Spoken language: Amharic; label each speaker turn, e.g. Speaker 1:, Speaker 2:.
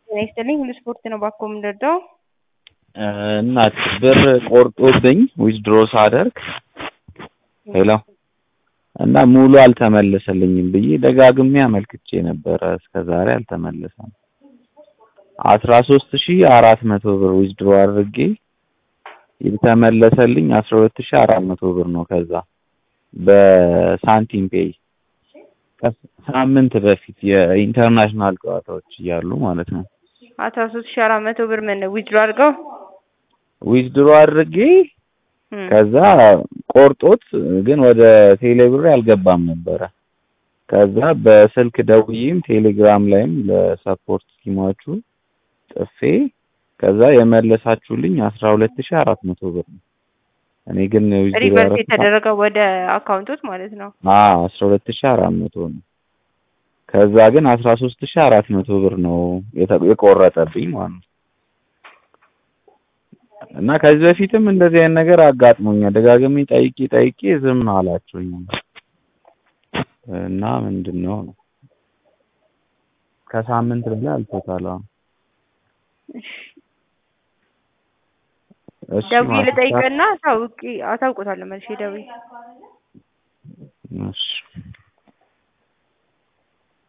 Speaker 1: ጤና ይስጥልኝ ሁሉ ስፖርት ነው ባኮ የምንረዳው።
Speaker 2: እናት ብር ቆርጦብኝ ዊዝድሮ ሳደርግ ሄሎ እና ሙሉ አልተመለሰልኝም ብዬ ደጋግሜ አመልክቼ ነበረ እስከ ዛሬ አልተመለሰም። አስራ ሶስት ሺህ አራት መቶ ብር ዊዝድሮ አድርጌ የተመለሰልኝ አስራ ሁለት ሺህ አራት መቶ ብር ነው። ከዛ በሳንቲም ፔይ ከሳምንት በፊት የኢንተርናሽናል ጨዋታዎች እያሉ ማለት ነው።
Speaker 1: አስራ ሶስት ሺህ አራት መቶ ብር ምን ዊዝድሮ አድርገው
Speaker 2: ዊዝድሮ አድርጌ ከዛ ቆርጦት ግን ወደ ቴሌብር አልገባም ነበረ። ከዛ በስልክ ደውዬም ቴሌግራም ላይም ለሰፖርት ቲማችሁ ጽፌ ከዛ የመለሳችሁልኝ አስራ ሁለት ሺህ አራት መቶ ብር ነው። እኔ ግን ዊዝድሮ
Speaker 1: ሪቨርስ
Speaker 2: ያደረኩት
Speaker 1: የተደረገው ወደ አካውንቶት ማለት ነው።
Speaker 2: አዎ አስራ ሁለት ሺህ አራት መቶ ነው። ከዛ ግን አስራ ሶስት ሺህ አራት መቶ ብር ነው የተ- የቆረጠብኝ ማለት ነው። እና ከዚህ በፊትም እንደዚህ አይነት ነገር አጋጥሞኛል። ደጋግሜ ጠይቄ ጠይቄ ዝም አላችሁኝ እና ምንድን ነው ነው ከሳምንት በላይ አልፎታል። አሁን እሺ
Speaker 1: ደውዬ
Speaker 2: ማለት
Speaker 1: ልጠይቅና አሳውቂ አሳውቆታለሁ መልሼ ደውዬ
Speaker 2: እሺ